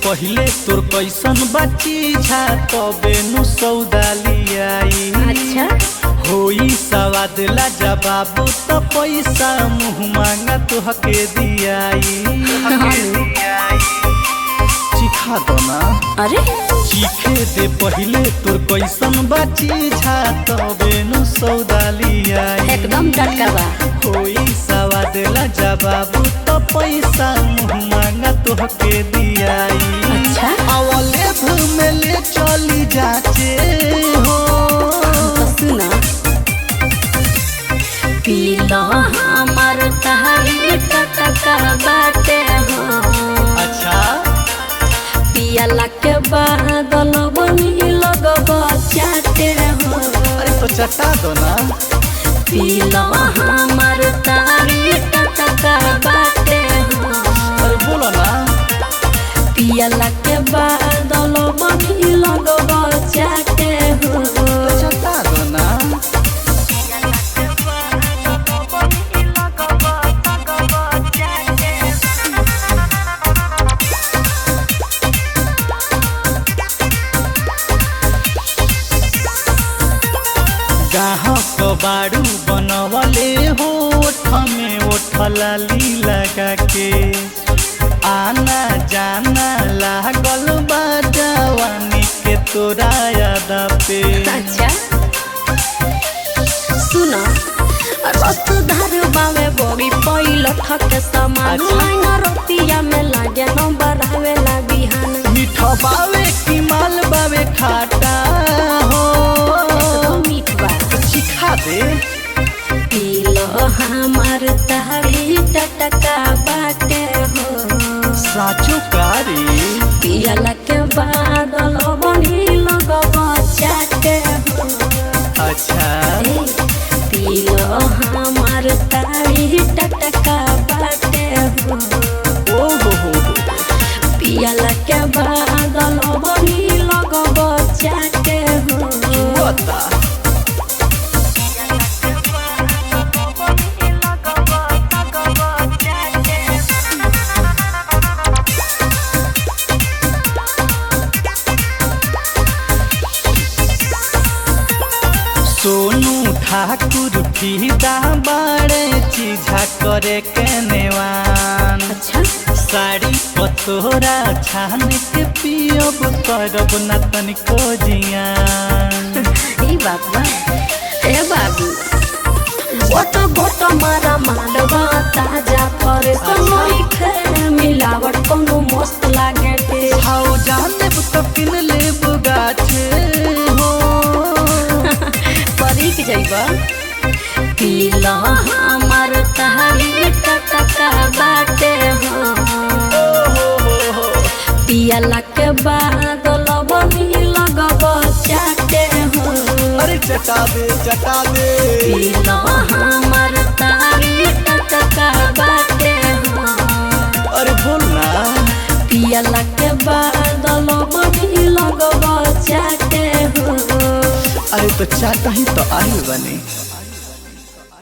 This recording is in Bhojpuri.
पहिले तोर कैसन बाची झा तबे नु सौदा लियाई अच्छा होई सवाद ला जवाब त पैसा मुँह मांगा तुहके दियाई चिखा दो ना अरे चीखे दे पहिले तोर कैसन बाची झा तबे नु सौदा लियाई एकदम टटका बा कोई सवाद ला जवाब तो पैसा मुँह मांगा तोहके दियाई अच्छा अवले में ले चली जाचे हो तो सुना पीलो हमार तहारी टटका बाटे हो अच्छा पियाला के बादल बनी लगब चाटे हो अरे तो चटा दो ना पीलो हमार तारी टटका बाटे हो अरे बोलो ना पियाला के बादल बनी लगब चाटे हो तो चटा दो ना गाहक बाड़ू बनवले हो ओठ में ओठ लाली लगा के आना जाना लागल बा जवानी के तोरा याद पे अच्छा सुना रस धर बावे बड़ी पहिल ठके समान अच्छा। लाइन रोतिया में लागे न बढ़ावे ला बिहान मीठ बावे की माल बावे खाटा हो एकदम मीठ बा चिखा दे पीलो हमार तारी टटका बाटे हो साचो कारी पियला के बादल बनी लगब चाटे हो अच्छा पीलो हमार तारी टटका बाटे हो ओ हो हो हो पियला के बादल बनी लगब चाटे हो बता सोनू ठाकुर फीदा बाड़े चीझा करे के नेवान अच्छा साड़ी पतोरा छान के पियब करब न तनिको जियान ई बात बा ए बाबू गोट गोट मारा मालवा ताजा पर समय खे मिलावट कोनो मस्त लागे टे हाउ जाने तो किन लेब गाछे हो परीक जइबा पीला हमार तहारी टटका बाटे हो ओ हो हो हो पियला के बादल बनी लगब चाटे हो अरे चटा दे चटा दे पीला हमार तारी टटका बाटे हो अरे बोल ना पियला के बादल बनी लगब चाटे हो अरे तो चाटा ही तो आई बने